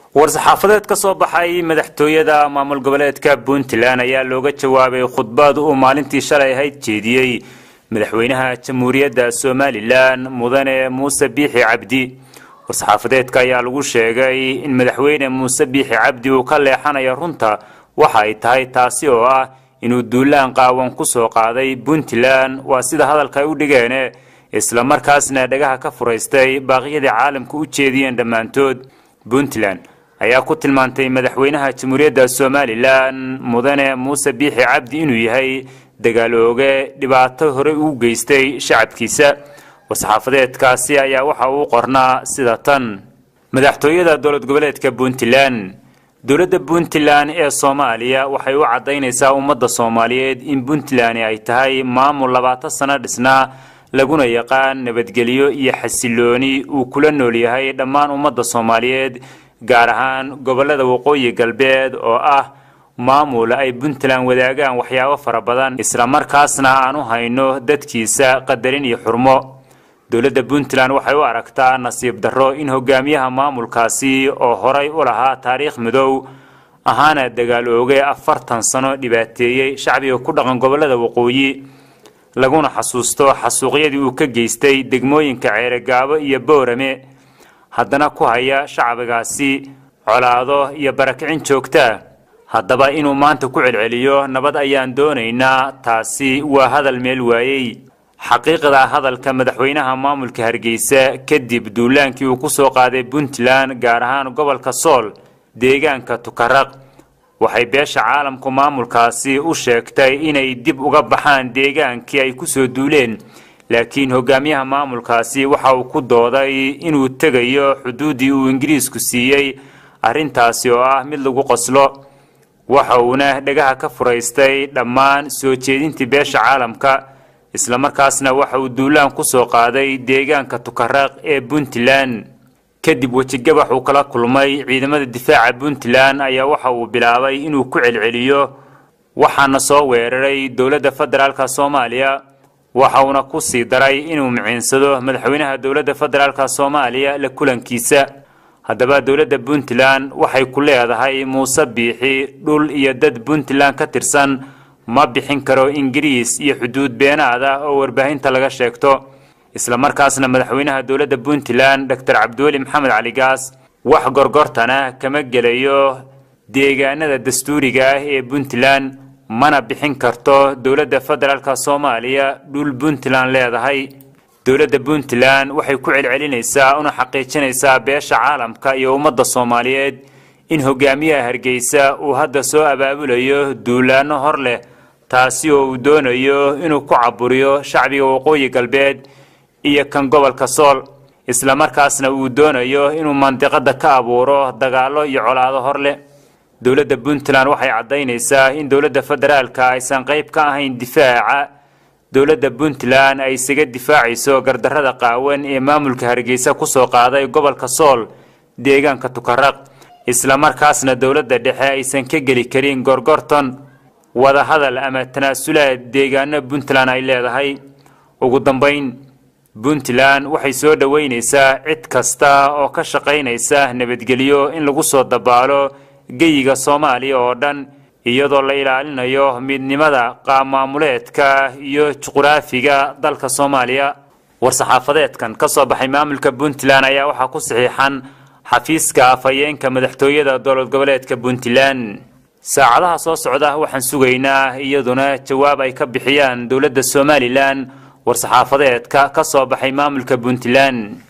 war-saxaafadeed ka soo baxay madaxtooyada maamul goboleedka puntland ayaa looga jawaabay khudbad uu maalintii shalay ahayd jeediyey madaxweynaha jamhuuriyadda somalilan mudane muuse biixi cabdi war-saxaafadeedka ayaa lagu sheegay in madaxweyne muuse biixi cabdi uu ka leexanayo runta waxa ay tahay taasi oo ah inuu duulaan qaawan ku soo qaaday puntland waa sida hadalka ay u dhigeene isla markaasna dhagaha ka furaystay baaqyadii caalamka u jeediyeen dhammaantood puntland ayaa ku tilmaantay madaxweynaha jamhuuriyadda somalilan mudane muuse biixi cabdi inuu yahay dagaal ooge dhibaato horey uu geystay shacabkiisa war-saxaafadeedkaasi ayaa waxa uu qornaa sida tan madaxtooyada dowlad goboleedka puntland dowladda puntland ee soomaaliya waxay u caddaynaysaa ummadda soomaaliyeed in puntland ay tahay maamul labaatan sano dhisnaa laguna yaqaan nabadgelyo iyo xasilooni uu kula nool yahay dhammaan ummadda soomaaliyeed gaar ahaan gobollada waqooyi galbeed oo ah maamul ay puntland wadaagaan waxyaabo fara badan isla markaasna aan u hayno dadkiisa qadarin iyo xurmo dowladda puntland waxay u aragtaa nasiib darro in hogaamiyaha maamulkaasi oo horay u lahaa taariikh midow ahaana dagaal ooge afartan sano dhibaateeyey shacbiga ku dhaqan gobollada waqooyi laguna xasuusto xasuuqyadii uu ka geystay degmooyinka ceeregaabo iyo boorame haddana ku haya shacbigaasi colaado iyo barakicin joogtaa haddaba inuu maanta ku celceliyo nabad ayaan doonaynaa taasi waa hadal meel waayey xaqiiqda hadalka madaxweynaha maamulka hargeysa kadib duulaankii uu ku soo qaaday puntland gaar ahaan gobolka sool deegaanka tukaraq waxay beesha caalamku maamulkaasi u sheegtay inay dib uga baxaan deegaankii ay kusoo duuleen laakiin hogaamiyaha maamulkaasi waxa uu ku dooday inuu tegayo xuduuddii uu ingiriisku siiyey arrintaasi oo ah mid lagu qoslo waxa uuna dhagaha ka furaystay dhammaan soo jeedintii beesha caalamka islamarkaasna waxa uu duulaan ku soo qaaday deegaanka tukaraq ee puntland kadib wejigabax uu kala kulmay ciidamada difaaca puntland ayaa waxa uu bilaabay inuu ku celceliyo waxaana soo weeraray dowladda federaalk soomaaliya waxa uuna ku sii daray inuu miciinsado madaxweynaha dowladda federaalk soomaaliya la kulankiisa haddaba dowladda puntland waxay ku leedahay muuse biixi dhul iyo dad puntland ka tirsan ma bixin karo ingiriis iyo xuduud beenaad ah oo warbaahinta laga sheegto isla markaasna madaxweynaha dowladda puntland doctor cabdiweli maxamed cali gaas wax gorgortana kama gelayo deegaanada dastuuriga ah ee puntland mana bixin karto dowladda federaalk soomaaliya dhul puntland leedahay dowladda puntland waxay ku celcelinaysaa una xaqiijinaysaa beesha caalamka iyo ummadda soomaaliyeed in hogaamiyaha hargeysa uu hadda soo abaabulayo duulaano hor leh taasi oo uu doonayo inuu ku caburiyo shacbiga waqooyi galbeed iyo kan gobolka sool islamarkaasna uu doonayo inuu mandiqada ka abuuro dagaallo iyo colaado hor leh dowladda puntland waxay caddaynaysaa in dowladda federaalka aysan qayb ka ahayn difaaca dowladda puntland ay isaga difaacayso gardarrada qaawan ee maamulka hargeysa kusoo qaaday gobolka sool deegaanka tukaraq islamarkaasna dowladda dhexe aysan ka geli karin gorgorton wadahadal ama tanaasulaad deegaano puntland ay leedahay ugu dambayn puntland waxay soo dhoweynaysaa cid kasta oo ka shaqaynaysa nabadgelyo in lagu soo dabaalo geyiga soomaaliya oo dhan iyadoo la ilaalinayo midnimada qaabmaamuleedka iyo juquraafiga dalka soomaaliya war-saxaafadeedkan ka soo baxay maamulka puntland ayaa waxaa ku saxiixan xafiiska afhayeenka madaxtooyada dowlad goboleedka puntland saacadaha soo socda waxaan sugaynaa iyaduna jawaab ay ka bixiyaan dowladda somalilan war-saxaafadeedka ka soo baxay maamulka puntland